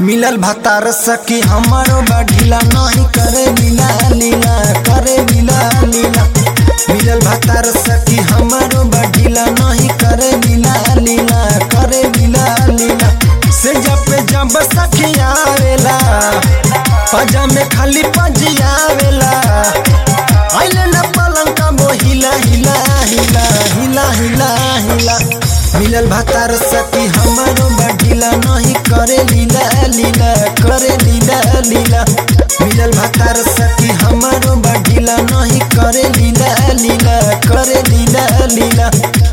मिलल भतार सखी हमारो बढ़िला नहीं करे लीला लीला करे लीला लीला मिलल भतार सखी हमारो बढ़िला नहीं करे लीला लीला करे लीला लीला से जब पे जब सखी आवेला पजा में खाली पजियावेला आइले न पलंग का वो हिला हिला हिला हिला हिला हिला मिलल भतार सखी हमारो बढ़िला नहीं करे लीला लीला करे लीला लीला मिलल भतार सखी हमारो बढ़िला नहीं करे लीला लीला करे लीला लीला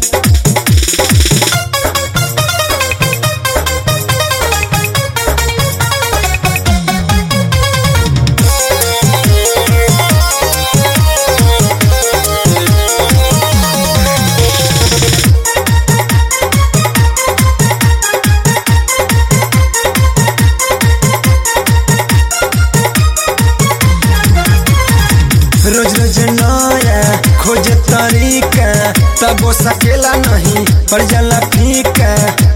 रोज रोज नया खोज तरीका तब वो सकेला नहीं पड़ जाला फीका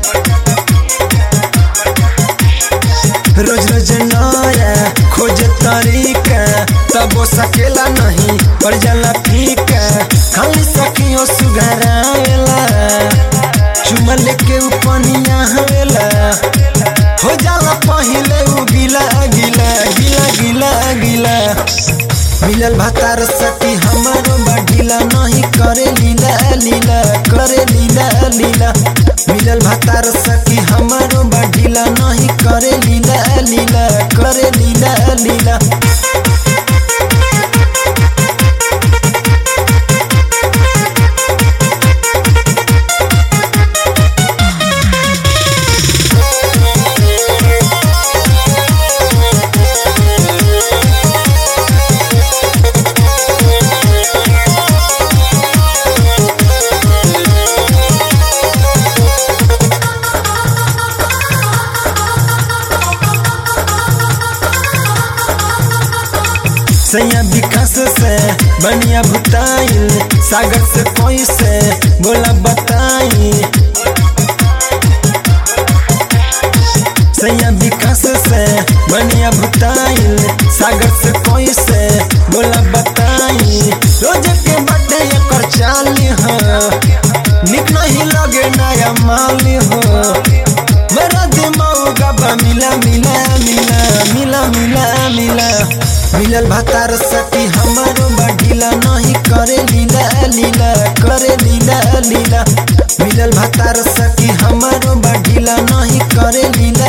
रोज रोज नया खोज तरीका तब वो सकेला नहीं पड़ जाला फीका खाली सखियों सुघरावेला चुमा लेके उपनिया हवेला हो जाला पहिले उ गिला गिला गिला गिला गिला मिलल भतार सखी हमारो बढ़िला नहीं करे लीला लीला करे लीला लीला मिलल भतार सखी हमारो बढ़िला नहीं करे लीला लीला करे लीला लीला सैया विकास से बनिया भुताइल सागर से कोई से बोला बताई सैया विकास से बनिया भुताइल सागर से कोई से बोला बताई रोज के बर्थडे एकर चाली हो निक नहीं लगे नया माली हो मेरा दिमाग गबा मिला मिला मिला मिला मिला मिला मिलल भतार सखी हमारो बढ़िला नहीं करे लीला लीला करे लीला लीला मिलल भतार सखी हमारो बढ़िला नहीं करे लीला